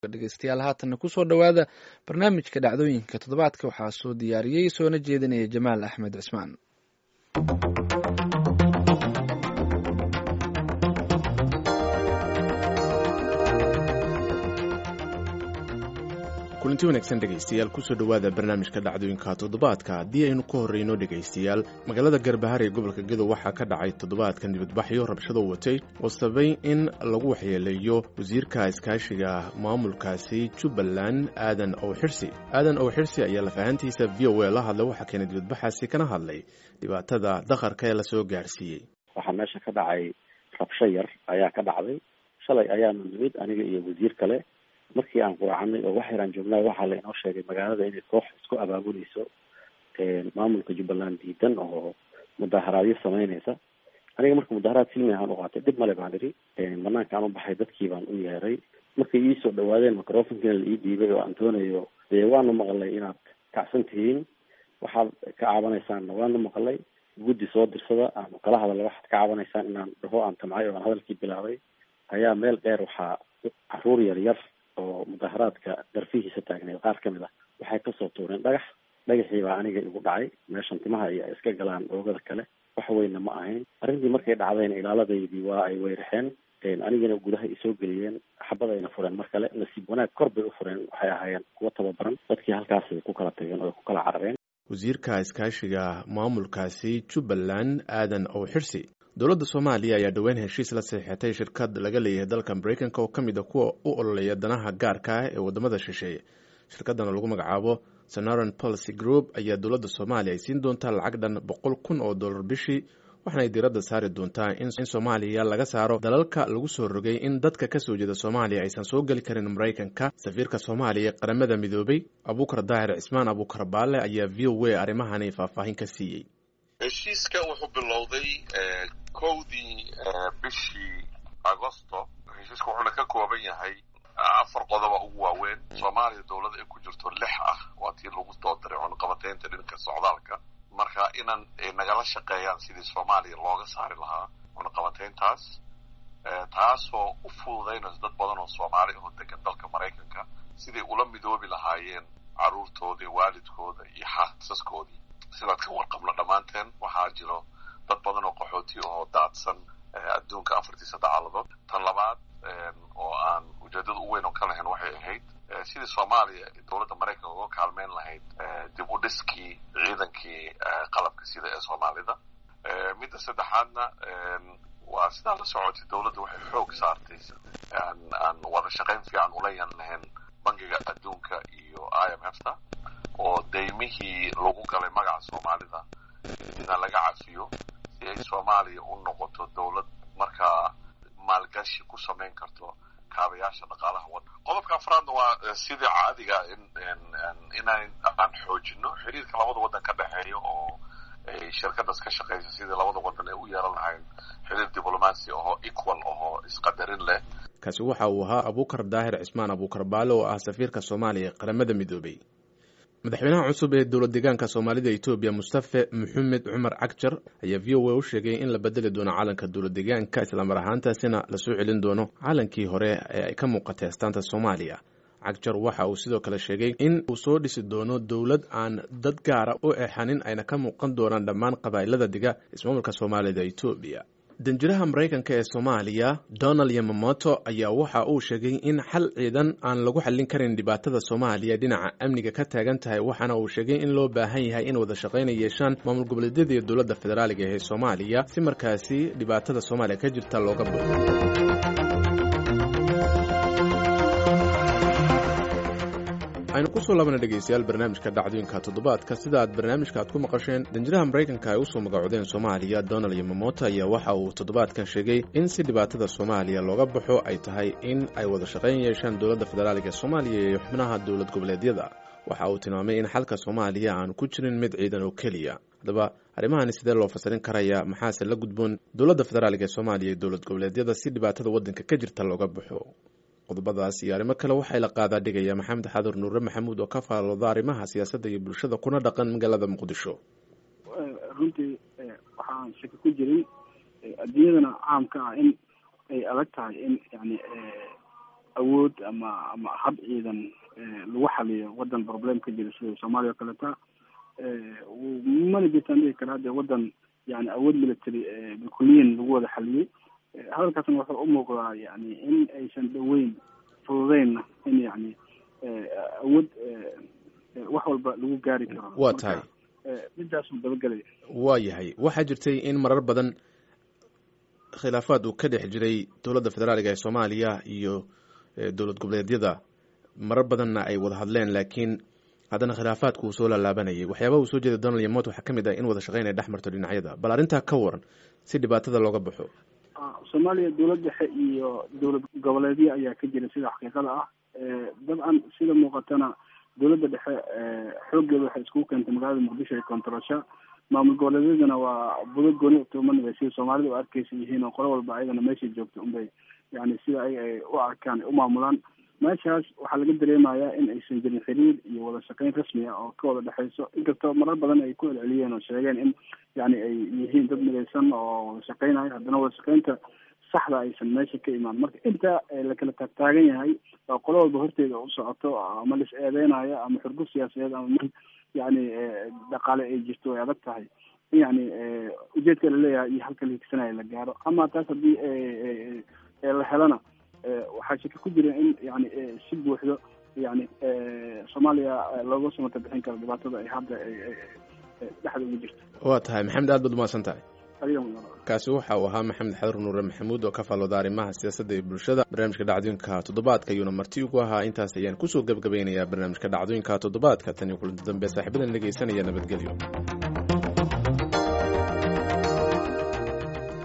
dhegeystayaal haatanna kusoo dhowaada barnaamijka dhacdooyinka toddobaadka waxaa soo diyaariyey soona jeedinaya jamaal axmed cismaan kulanti wanaagsan dhegaystayaal kusoo dhowaada barnaamijka dhacdooyinka toddobaadka haddii aynu ka horreyno dhegaystayaal magaalada garbahar ee gobolka gedo waxaa ka dhacay toddobaadkan dibadbaxyo rabshado watay oo sabay in lagu waxyeeleeyo wasiirka iskaashiga maamulkaasi jubbaland aadan ow xirsi aadan ow xirsi ayaa lafahantiisa v o a la hadlay waxaa keenay dibadbaxaasi kana hadlay dhibaatada dakharka ee lasoo gaarsiiyey waxaa meesha ka dhacay rabsho yar ayaa ka dhacday shalay ayaanu nimid aniga iyo wasiir kale markii aan quracanay oo wax yaraan joognaa waxaa la inoo sheegay magaalada inay koox isku abaabuleyso maamulka jubbaland diidan oo mudaharaadyo sameyneysa aniga marka mudaharaad silmi ahaan u qaatay dhib male baan idhi banaanka aan u baxay dadkii baan u yeeray markay iisoo dhawaadeen microfonkiina la ii dhiibay oo aan doonayo dee waanu maqalay inaad kacsan tihiin waxaad ka cabanaysaanna waanu maqalay guddi soo dirsada aanu kala hadalay waxaad ka cabanaysaan inaan dhaho aan tamcay oo aan hadalkii bilaabay ayaa meel dheer waxaa caruur yar yar oo mudaharaadka darfihiisa taagneed qaar ka mid ah waxay kasoo tuureen dhagax dhagaxii baa aniga igu dhacay meeshan timaha iyo ay iska galaan oogada kale wax weyna ma ahayn arrintii markay dhacdayna ilaaladaydii waa ay weyrixeen anigana gudaha isoo geliyeen xabadayna fureen mar kale nasiib wanaag kor bay u fureen waxay ahaayeen kuwa tababaran dadkii halkaasay ku kala tageen oo ku kala carareen wasiirka iskaashiga maamulkaasi jubbaland aadan ow xirsi dowladda soomaaliya ayaa dhowaan heshiis la saxiixatay shirkad laga leeyahay dalka maraykanka oo ka mid a kuwa u ololeeya danaha gaarka ah ee waddamada shisheeye shirkadana lagu magacaabo sonaran policy group ayaa dowladda soomaaliya ay siin doontaa lacag dhan boqol kun oo dollar bishii waxaana ay diiradda saari doontaa in soomaaliya laga saaro dalalka lagu soo rogay in dadka ka soo jeeda soomaaliya aysan soo geli karin maraykanka safiirka soomaaliya ee qaramada midoobay abuukar daahir cismaan abuukar baale ayaa v o a arrimahani faahfaahin ka siiyey heshiiska wuxuu bilowday kowdii bishii agosto heshiiska wuxuuna ka kooban yahay afar qodoba ugu waaweyn soomaaliya dowlada ay ku jirto lix ah waa tii lagu soo diray cunaqabateynta dhinka socdaalka marka inan nagala shaqeeyaan sidii soomaaliya looga saari lahaa cunaqabateyntaas taasoo u fududaynayso dad badan oo soomaali oo degan dalka maraykanka siday ula midoobi lahaayeen carruurtooda waalidkooda iyo xaasaskoodii sidaad ka warqabno dhammaanteen waxaa jiro dad badan oo qaxooti oo daadsan adduunka afartiisa dacaaladood tan labaad oo aan ujeedada u weyn oo ka lahayn waxay ahayd sidii soomaaliya dowladda maraykanka uga kaalmeyn lahayd dib u dhiskii ciidankii qalabka sida ee soomaalida midda saddexaadna waa sidaa la socotay dowladda waxay xoog saartay aan wada shaqayn fiican ula yan lahayn bangiga adduunka iyo i m f ta oo daymihii lagu galay magaca soomaalida ina laga cafiyo si ay soomaaliya u noqoto dowlad markaa maalgashi ku samayn karto kaabayaasha dhaqaalaha waddanka qodobka afraadna waa sidii caadiga inaan aan xoojino xiriirka labada waddan ka dhexeeya oo ay shirkadaas ka shaqeysa sidii labada waddan ay u yeelan lahayn xiriir diblomaasi ahoo equal ahoo isqadarin leh kaasi waxa uu ahaa abuukar daahir cismaan abuukar baale oo ah safiirka soomaaliya ee qaramada midoobay madaxweynaha cusub ee dowlad deegaanka soomaalida etoobiya mustafe maxamed cumar cagjar ayaa v o a u sheegay in la bedeli doono calanka dowlad deegaanka islamar ahaantaasina lasoo celin doono calankii hore ee ay ka muuqatay astaanta soomaaliya cagjar waxa uu sidoo kale sheegay in uu soo dhisi doono dowlad aan dad gaara u exanin ayna ka muuqan doonaan dhammaan qabaa'ilada diga ismaamulka soomaalida etoobiya danjiraha maraykanka ee soomaaliya donald yamamoto ayaa waxa uu sheegay in xal ciidan aan lagu xallin karin dhibaatada soomaaliya dhinaca amniga ka taagan tahay waxaana uu sheegay in loo baahan yahay in wada shaqayna yeeshaan maamul goboleedyada iyo dowladda federaaliga ee soomaaliya si markaasi dhibaatada soomaaliya ka jirta looga buuxo aynu kusoo laabana dhegeystayaal barnaamijka dhacdooyinka toddobaadka sida aad barnaamijka aad ku maqasheen danjiraha maraykanka ay usoo magacodeen soomaaliya donald yamamoto ayaa waxa uu toddobaadkan sheegay in si dhibaatada soomaaliya looga baxo ay tahay in ay wada shaqayn yeeshaan dowladda federaaliga ee soomaaliya iyo xubnaha dowlad goboleedyada waxa uu tilmaamay in xalka soomaaliya aanu ku jirin mid ciidan oo keliya haddaba arrimahani sidee loo fasirin karaya maxaase la gudboon dowladda federaaliga ee soomaaliya iyo dowlad goboleedyada si dhibaatada waddanka ka jirta looga baxo qodobadaas iyo arrimo kale waxay la qaadaa dhigaya maxamed xadur nuure maxamuud oo ka faalooda arrimaha siyaasadda iyo bulshada kuna dhaqan magaalada muqdisho runtii waxaan shaki ku jirin adduunyadana caamka ah in ay adag tahay in yani awood ama ama hab ciidan lagu xaliyo wadan problem ka jira sida soomaaliya o kaleta mana jirtaan dhihi karaa dee wadan yani awood military bilkuliyan lagu wada xaliyey hadalkaasna wuxuu umuuqdaa yani in aysan dhaweyn fududeynna in yani awood wax walba lagu gaari karo waa tahay midaasuu dabagelaya waa yahay waxaa jirtay in marar badan khilaafaad uu ka dhex jiray dowladda federaaliga ee soomaaliya iyo dowlad goboleedyada marar badanna ay wada hadleen laakiin haddana khilaafaadku uu soo laalaabanayay waxyaabaha uu soo jeeda donald yamot waxaa kamid ah in wada shaqeyn ay dhex marto dhinacyada bal arrintaa ka waran si dhibaatada looga baxo soomaaliya dowlad dhexe iyo dowlad goboleedyo ayaa ka jira sida xaqiiqada ah dabcan sida muuqatana dowladda dhexe xooggeeda waxay iskugu keentay magaalada muqdisho ee kontarasha maamul goboleedyadana waa budo gooni tuumanaya sida soomaalida u arkeysa yihiin oo qolo walba ayagana meeshay joogto unbay yani sida ay ay u arkaan ay u maamulaan meeshaas waxaa laga dareemayaa in aysan jirin xiriir iyo wada shaqeyn rasmi ah oo ka wada dhexeyso inkastoo marar badan ay ku celceliyeen oo sheegeen in yani ay yihiin dad midaysan oo wada shaqeynayo haddana wada shaqeynta saxda aysan meesha ka imaan marka inta la kala taagtaagan yahay oo qolo walba horteeda u socoto ama lis eedeynayo ama xurgub siyaasadeed ama mid yani dhaqaale ay jirto way adag tahay in yani ujeedka laleeyahay iyo halka la higsanaya la gaaro ama taas haddii la helana waxaa shaki ku jira in yani si buuxdo yani soomaaliya looga samata bixin karo dhibaatada ay hadda dhexda ugu jirto waa tahay maxamed aad baad umahadsan tahay kaasi waxa uu ahaa maxamed xadur nuure maxamuud oo ka faallooda arrimaha siyaasadda iyo bulshada barnaamijka dhacdooyinka toddobaadka ayuuna marti ugu ahaa intaas ayaan kusoo gebgabaynayaa barnaamijka dhacdooyinka toddobaadka tan iyo kulanti dambe saaxiibadan dhegeysanaya nabadgelyo